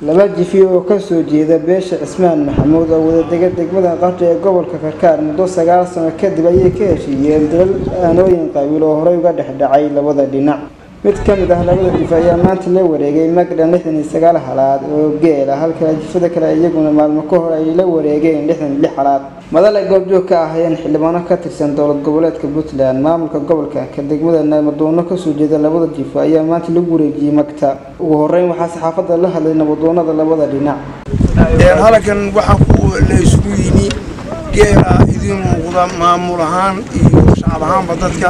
laba jifi oo kasoo jeeda beesha cismaan maxamuud oo wadadega degmada qardho ee gobolka karkaar muddo sagaal sano kadib ayay ka heshiiyeen dalal aanooyin qabiil oo horey uga dhex dhacay labada dhinac mid ka mid ah labada jif ayaa maanta la wareegay magdhan lixdan iyo sagaal halaad oo geela halka jifada kale iyaguna maalmo ka hor ay la wareegeen lixdan iyo lix halaad madal ay goobjoog ka ahayeen xildhibaano ka tirsan dowlad goboleedka puntland maamulka gobolka ka degmada nabadoonno kasoo jeeda labada jifo ayaa maanta lagu wareejiyey magta ugu horeyn waxaa saxaafadda la hadlay nabadoonada labada dhinac halkan waxaa ku la isugu yimi geela idin muuqda maamul ahaan iyo shacab ahaanba dadka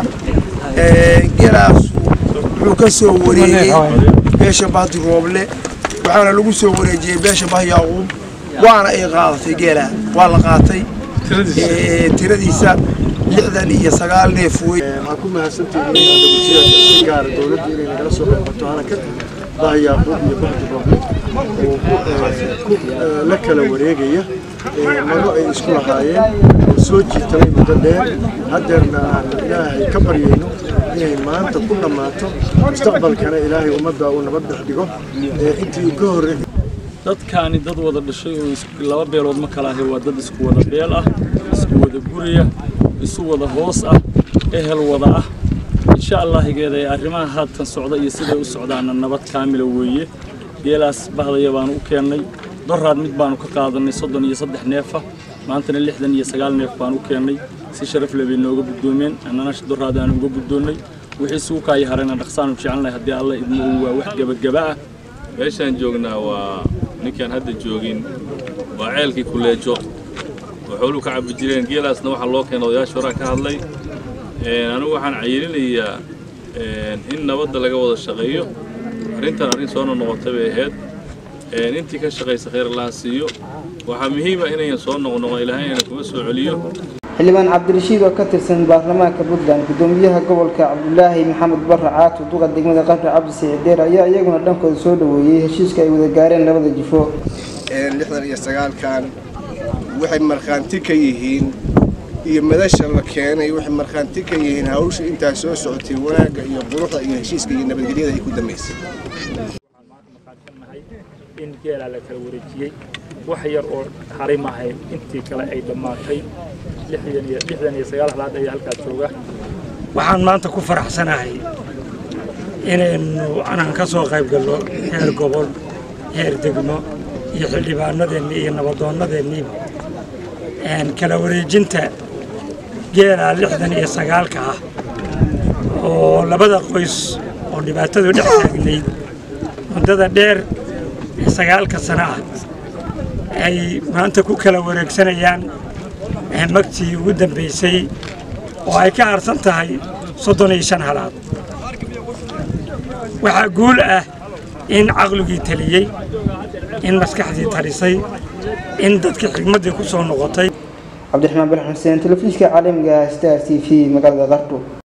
geelaas wuxuu ka soo wareegay beesha bahdi rooble waxaana lagu soo wareejiyey beesha bah yaaquub waana ay qaadatay geela waa la qaatay tiradiisa lixdan iyo sagaal neef wey waxaan ku mahadsantihiin si gaara dowladda inay nagala soo qaybato halkan bah yaaquub iyo bahdi rooble oo ku la kala wareegaya mago ay isku lahaayeen oo soo jiitamay muddo dheer haddeerna aan ilaahay ka baryayno inay maanta ku dhammaato mustaqbalkana ilaahay ummadda uu nabad dhex dhigo intii ka horre dadkaani dad wada dhashay oo laba beelood ma kala ahay waa dad isku wada beel ah isku wada guriya isu wada hoos ah ehel wada ah insha allah higeeda ee arrimaha haatan socda iyo siday u socdaana nabad kaamila weeye geelaas bahdaya baanu u keennay doraad mid baanu ka qaadanay soddon iyo saddex neefa maantana lixdan iyo sagaal neef baanu u keennay si sharaf leh bay nooga guddoomeen annana doraad aanu uga guddoonnay wixii suukaaya harayna dhaqsaanu jecelnahay haddii alla idmo uu waa wax gebagaba ah meeshaan joognaa waa ninkaan hadda joogin waa ceelkii kuleejo oo xooluhu ka cabbi jireen geelaasna waxaa loo keenay odayaasha horaa ka hadlay anigu waxaan cayilinayaa in nabadda laga wada shaqeeyo arrintan arrin soo noqnoqotay bay ahayd intii ka shaqaysa khayr allaha siiyo waxaa muhiima inayan soo noqnoqon ilaahay ina kuma soo celiyo xildhibaan cabdirashiid oo ka tirsan baarlamaanka puntland gudoomiyaha gobolka cabdulaahi maxamed barre caatu duqa degmada qardho cabdi sicideer ayaa iyaguna dhankooda soo dhaweeyey heshiiska ay wada gaareen labada jifo lixdan iyo sagaalkan waxay markhaanti ka yihiin iyo madasha la keenay waxay markhaanti ka yihiin hawsha intaa soo socotay wanaagga iyo quruxda iyo heshiiska iyo nabadgelyada ay ku dambaysay in geelaa la kala wareejiyey wax yar oo haray maahayn intii kale ay dhammaatay lixdan iyo sagaal halaad ayaa halkaa jooga waxaan maanta ku faraxsanahay inaynu anaan ka soo qayb galno heer gobol heer degmo iyo xildhibaanadeennii iyo nabadoonnadeenniiba kala wareejinta geelaa lixdan iyo sagaalka ah oo labada qoys oo dhibaatadu dhex taagnayd muddada dheer ee sagaalka sano ah ay maanta ku kala wareegsanayaan magtii ugu dambaysay oo ay ka harsan tahay soddon iyo shan halaad waxaa guul ah in caqligii taliyey in maskaxdii talisay in dadkii xigmaddii ku soo noqotay cabdiraxmaan balax xuseen telefishinka caalamiga star t v magaalada qardho